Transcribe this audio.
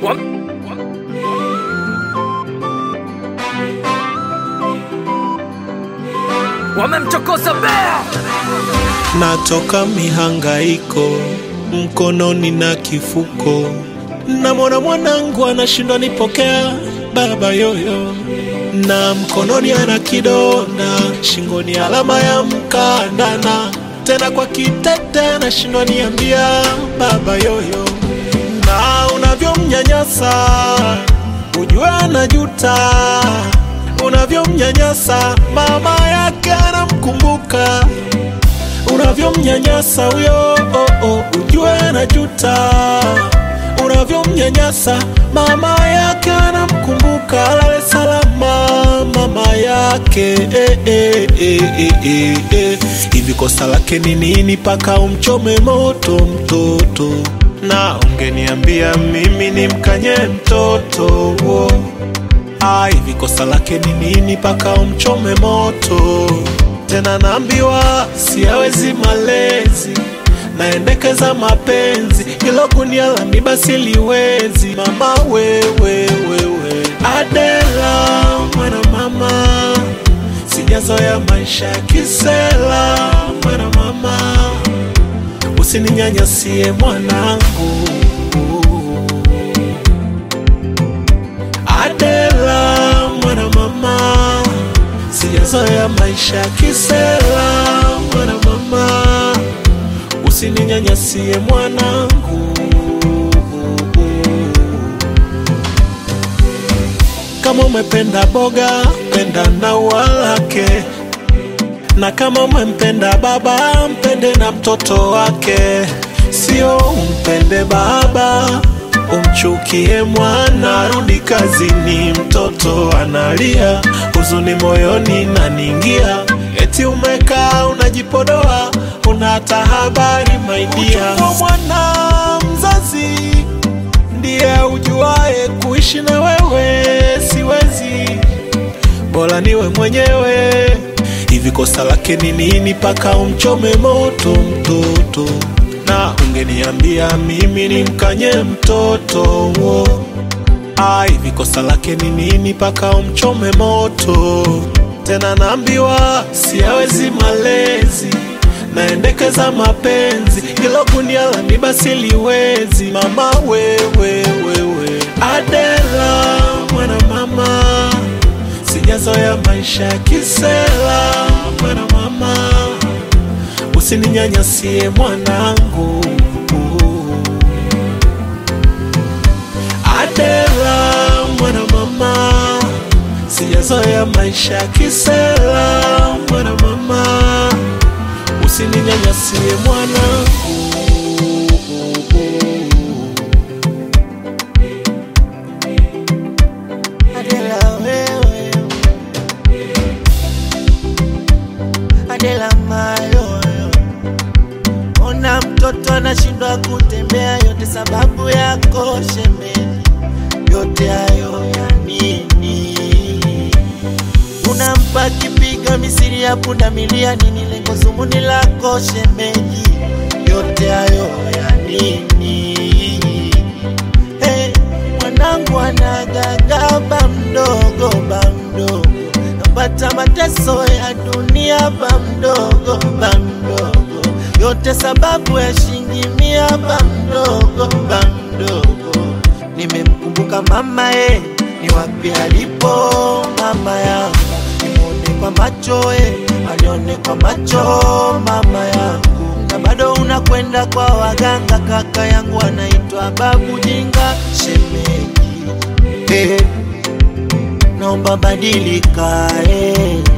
wamemchokoza bea natoka mihangaiko mkononi na kifuko, namwona mwanangu anashindwa nipokea baba yoyo, na mkononi ana kidonda, shingoni alama ya mkandana, tena kwa kitete anashindwa niambia baba yoyo, na unavyomnyanyasa ujue anajuta, unavyomnyanyasa mama yake anamkumbuka unavyomnyanyasa huyo oh, oh, ujue anajuta, unavyomnyanyasa mama yake anamkumbuka, lale salama mama yake eh, eh, eh, eh, eh, eh. Hivi kosa lake ni nini paka umchome moto mtoto? Na ungeniambia mimi nimkanye mtoto oh. Ah, hivi kosa lake ni nini paka umchome moto? Tena naambiwa siawezi malezi, naendekeza mapenzi, ilo gunia la miba siliwezi. Mama wewe wewe, Adela mwana mama, sijazoea maisha ya kisela. Mwana mama, usininyanyasie mwanangu. Adela mwana mama, sijazoea maisha ya kisela. Mwana mama, usininyanyasie mwanangu. Kama umependa boga, penda na ua lake, na kama umempenda baba, mpende na mtoto wake, sio umpende baba umchukie mwana. Rudi kazini, mtoto analia, huzuni moyoni naningia, eti umekaa unajipodoa, una hata habari maidia. Mwana mzazi ndiye ujuae kuishi na wewe, siwezi, bora niwe mwenyewe. Hivi kosa lake ni nini paka umchome moto mtoto? Na ungeniambia mimi nimkanye mtoto wo. Ah, hivi kosa lake ni nini paka umchome moto? Tena naambiwa siawezi malezi, naendekeza mapenzi, ilo gunia la miba siliwezi. Mama wewe wewe, Adela mwana mama, sijazoea maisha ya kisela. Mwana mama, usininyanyasie mwanangu. Adela mwana mama, sijazoea maisha ya kisela. Mwana mama, usininyanyasie mwanangu. Adela wewe, Adela mayoyo, ona mtoto anashindwa kutembea, yote sababu yako shemeji, yote hayo ya nini? Unampa kipiga misiri ya pundamilia, nini lengo zumuni lako shemeji, yote hayo ya nini? Hey, mwanangu anagaga ba mdogo ba mdogo, napata mateso ya dunia ba mdogo ba mdogo, yote sababu ya shilingi mia ba mdogo ba mdogo. Nimemkumbuka mama e, ni wapi alipo mama yangu, nimwone kwa macho e, alione kwa macho mama yangu, na bado unakwenda kwa waganga. Kaka yangu anaitwa babu jinga shemeji, eh, naomba badilika eh.